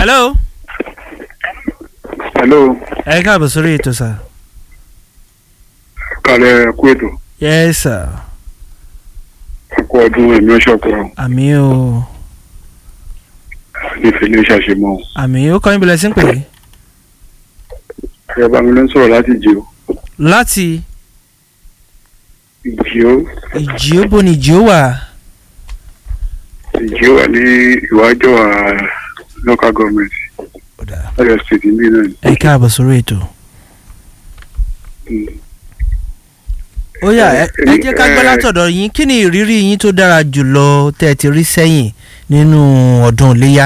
hello. hello ẹ káàbọ̀ sórí ètò sà. kalẹ̀ kú ètò yes sir. kú ọdún ẹ̀mí ọ̀ṣọ́kọ̀ àmì o nífẹ̀ẹ́ ṣàṣemọ́ àmì ó kọ́ níbi lẹ́sìn pé ẹ bá mi ló ń sọ̀rọ̀ láti jì ó láti ìjì ó ìjì ó bo ni ìjì ó wà. ìjì ó wà ní ìwájọ́ à local government ọ̀yọ́ state ní náà ni. ẹ káàbọ̀ sórí ètò. Mm. ó yá ẹ ẹ jẹ́ ká gbọ́ Eh, látọ̀dọ̀ yín kí ni ìrírí yín tó dára jùlọ tẹ́ ẹ ti rí sẹ́yìn nínú ọdún iléyà.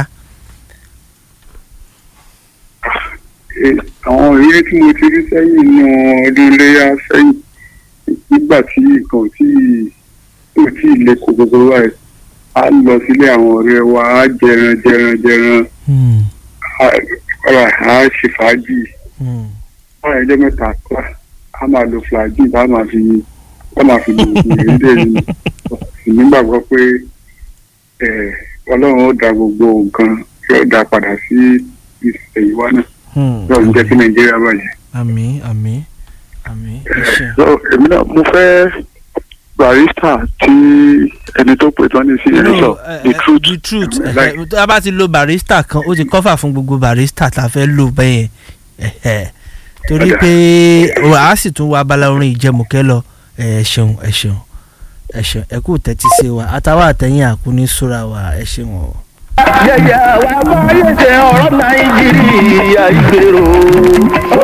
eh, àwọn ìrírí tí mo ti rí sẹ́yìn nínú ọdún iléyà sẹ́yìn nígbà tí nǹkan ò tí ò tí ì le kó gbogbo wa ẹ̀ á lọ sílé àwọn ọ̀rẹ́ wa á jẹran jẹran jẹran Hmm, á á ṣe fàájì. hmm. láàrin ọjọ́ mẹ́ta kọ́ a máa lo flagyl bá máa fi bá máa fi lò ó ìrìndè ni sì nígbàgbọ́ pé eh, ọlọ́run ó da gbogbo nǹkan yóò dá padà sí ìṣèyíwá náà Hmm, yóò jẹ́ kí nàìjíríà bàjẹ́. àmì àmì àmì ẹ ṣé. so èmi náà mo fẹ́ barista tí ẹni tó pè tán ní sí ẹni sọ No, eh, the eh, truth the truth Like- eh, tá a bá ti lo barista kan ó ti cover fún gbogbo barista tá a fẹ́ lò bẹ́yẹn eh, eh. torí Ọ̀dà. pé a sì tún wá abala orin ìjẹmùkẹ́ lọ ẹ ṣeun ẹ ṣeun ẹ ṣeun ẹ kú tẹ́tí sí wa àtàwọn àtẹ̀yìn àkúní súra wa ẹ ṣeun o. yẹ̀yẹ̀ wa bá yẹ̀ ṣe ọ̀rọ̀ nàìjíríà ìgbèrò.